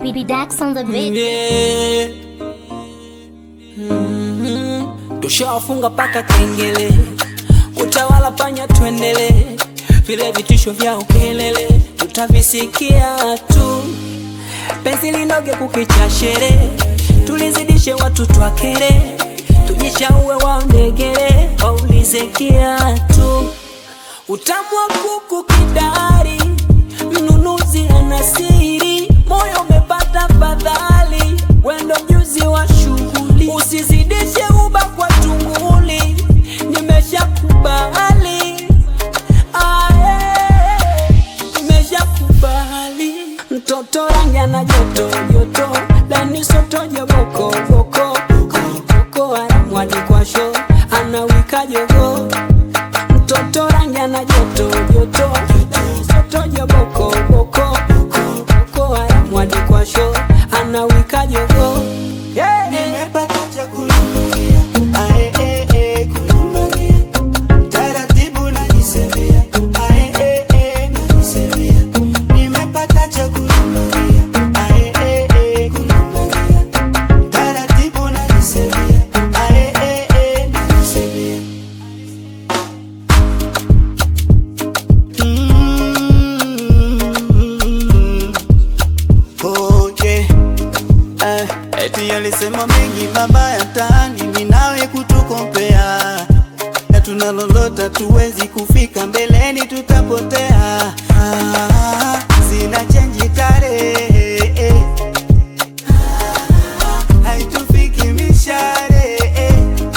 BB Dax on the beat. Yeah. Mhm. Tushawafunga paka kengele, utawala panya, twendele vile vitisho vya ukelele tutavisikia tu, penzi linoge kukicha shere, tulizidishe watu twakere, tujishaue waondegere, waulize kiatu utamu wa kuku kidari, mnunuzi ana siri, moyo umepata fadhali, wendo mjuzi wa shughuli, usizidishe uba kwa tunguli, nimeshakubali aye, nimeshakubali mtoto rangi ana joto joto, dani soto joboko boko boko, aramwadi kwa sho anawika jogo mtoto rangi ana joto joto soto joboko boko boko aramwadi kwa sho anawika jogo yeah. Nimepata cha kulumbagia, ae, eh, eh, kulumbagia. Taratibu najisemea, ae, eh, eh, najisemea. Nimepata cha kulumbagia, ae, eh, eh, kulumbagia. Taratibu najisemea, ae, eh, eh, najisemea. Mm. Oh, yeah. Eh, eti alisema mengi mabaya mtaani, mimi nawe kutukompea, na tuna lolota tuwezi kufika mbeleni, tutapotea. Ah, sina chenji tarehe eh. Ah, haitufiki mishare eh.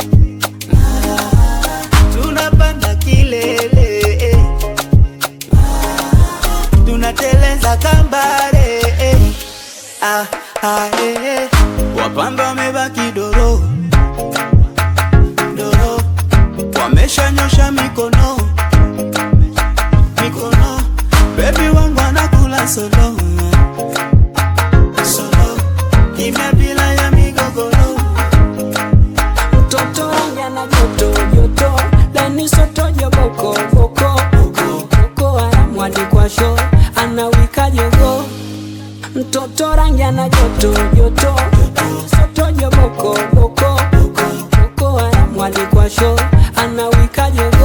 Ah, tunapanda kilele eh. Ah, tunateleza kambare eh. Ah, ah, eh, eh. Wapambe wamebaki doro doro, wameshanyosha mikono mikono, bebi wangu anakula solo solo, kimya bila ya migogoro. mtoto rangi ana joto joto dani soto joboko boko boko aramwadi kwa sho anawika jogo mtoto rangi ana joto joto soto joboko boko boko aramwadi kwa sho anawika jogo